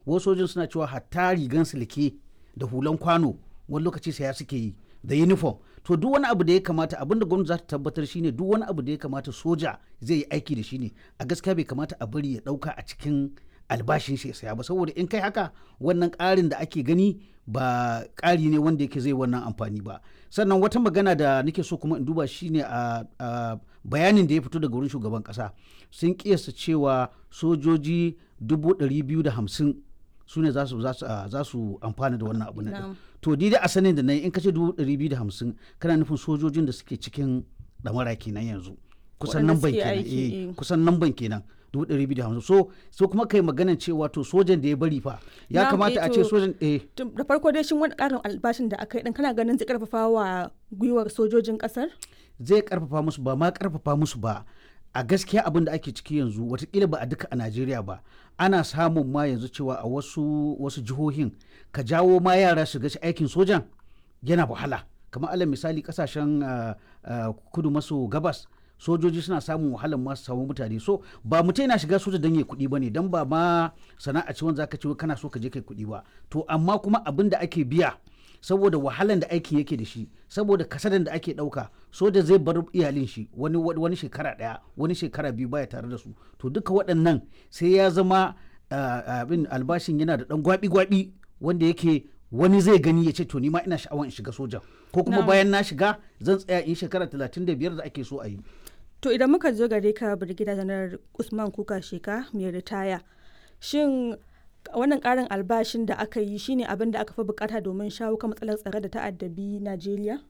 wasu sojin suna cewa hatta rigan silke da hulan kwano wani lokaci saya suke yi da uniform to duk wani abu da ya kamata abinda gwamnati za ta tabbatar shine duk wani abu da ya kamata soja zai yi aiki da shi ne a gaskiya bai kamata a bari ya dauka a cikin albashin shi ya saya ba saboda in kai haka wannan ƙarin da ake gani ba ƙari ne wanda yake zai wannan amfani ba sannan wata magana da nake so kuma in duba shine a bayanin da ya fito daga wurin shugaban ƙasa sun kiyasta cewa sojoji dubu ɗari biyu da hamsin su ne za su amfana da wannan abu na to di da a sanin da na yi in ka ce dubu ɗari biyu da hamsin kana nufin sojojin da suke cikin ɗamara kenan yanzu kusan nan ban kenan eh kusan nan ban kenan dubu ɗari biyu da hamsin so so kuma kai maganan cewa to sojan da ya bari fa ya kamata a ce sojan eh da farko dai shin wani ƙarin albashin da aka yi dan kana ganin zai karfafa wa gwiwar sojojin ƙasar zai karfafa musu ba ma karfafa musu ba a gaskiya abin da ake ciki yanzu watakila ba a duka a najeriya ba ana samun ma yanzu cewa a wasu wasu jihohin ka jawo ma yara su ga aikin sojan yana wahala kamar alal misali kasashen kudu maso gabas sojoji suna samun wahalar masu samu mutane so ba mutum yana shiga soja don ya kuɗi ba ne don ba ma sana'a ce wanda zaka ce kana so ka je kai kuɗi ba to amma kuma abin da ake biya saboda wahalan da aikin yake da shi saboda kasadan da ake ɗauka soja zai bar iyalin shi wani wani shekara ɗaya wani shekara biyu baya tare da su to duka waɗannan sai ya zama abin albashin yana da ɗan gwabi-gwabi wanda yake wani zai gani ya ce to ni ma ina sha'awar in shiga sojan ko kuma bayan na shiga zan tsaya in shekara 35 da ake so a yi to idan muka zo gare ka birgida janar usman kuka sheka mai ritaya shin wannan karin albashin da aka yi shine abin da aka fi bukata domin shawo kan matsalar tsare da ta'addabi najeriya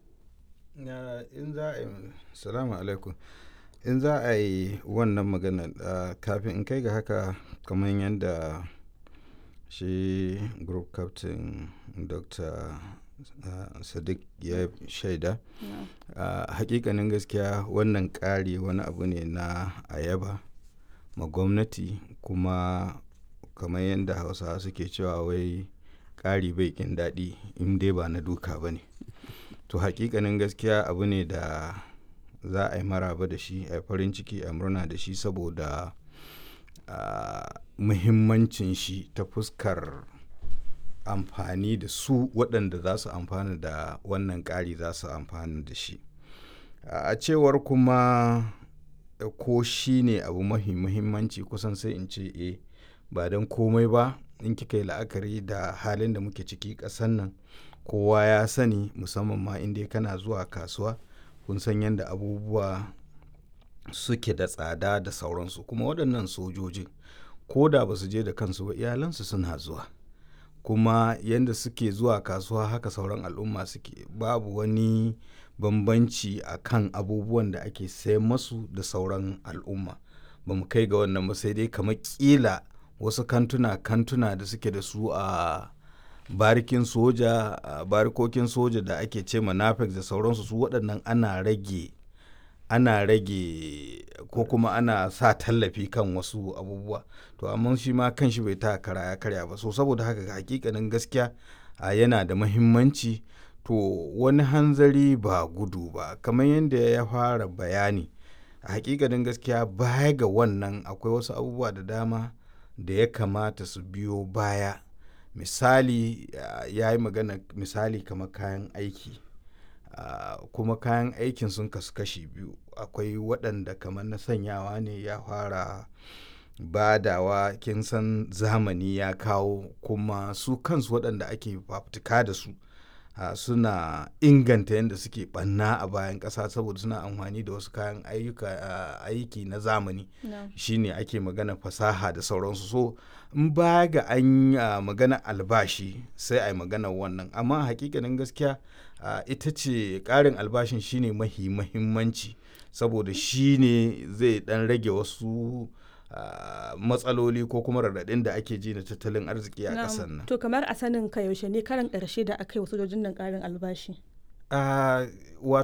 in za a yi salamu alaikum in za a yi wannan magana kafin in kai ga haka kamar yadda shi group captain dr uh, sadiq ya shaida uh, hakikanin gaskiya wannan ƙari wani abu ne na ayaba ma gwamnati kuma kamar yadda hausawa suke cewa wai ƙari bai kin daɗi in dai ba na duka ba ne to hakikanin gaskiya abu ne da za a yi maraba da shi a farin ciki a murna da shi saboda uh, muhimmancin shi ta fuskar amfani da su waɗanda za su amfana da wannan ƙari za su amfana da shi a cewar kuma ko shi ne abu mahi muhimmanci kusan sai in ce e ba don komai ba in kika yi la'akari da halin da muke ciki ƙasan nan kowa ya sani musamman ma inda kana zuwa kasuwa kun san yadda abubuwa suke da tsada da sauransu kuma waɗannan sojojin ko da ba su je da kansu ba iyalansu suna zuwa kuma yadda suke zuwa kasuwa haka sauran al'umma suke babu wani bambanci a kan abubuwan da ake sayan masu da sauran al'umma ba mu kai ga wannan ba sai dai kamar kila wasu kantuna kantuna da suke da su a barikin soja a barikokin soja da ake ce nafex da sauransu su waɗannan ana rage ana rage ko kuma ana sa tallafi kan wasu abubuwa to amma shi ma kan shi bai ta kara ya karya ba so saboda haka hakikanin gaskiya yana da mahimmanci to wani hanzari ba gudu ba kamar yadda ya fara bayani a hakikanin gaskiya baya ga wannan akwai wasu abubuwa da dama da ya kamata su biyo baya misali ya yi magana misali kamar kayan aiki Uh, kuma kayan aikin sun kasu kashi biyu akwai waɗanda kamar na sanyawa ne ya fara badawa kin san zamani ya kawo kuma su kansu waɗanda ake fafutuka da su uh, suna inganta yadda suke ɓanna a bayan ƙasa saboda suna amfani da wasu kayan ayyuka uh, aiki na zamani no. shine ake magana fasaha da sauransu so in baya ga an uh, magana albashi sai a yi magana wannan amma hakikanin gaskiya uh, ita ce ƙarin albashin shine mahi mahimmanci saboda shine zai dan rage wasu uh, matsaloli ko kuma raɗaɗin da ake ji na tattalin arziki a ƙasar nan to kamar a sanin ka yaushe ne karan ƙarshe da aka yi wasu sojojin nan ƙarin albashi uh,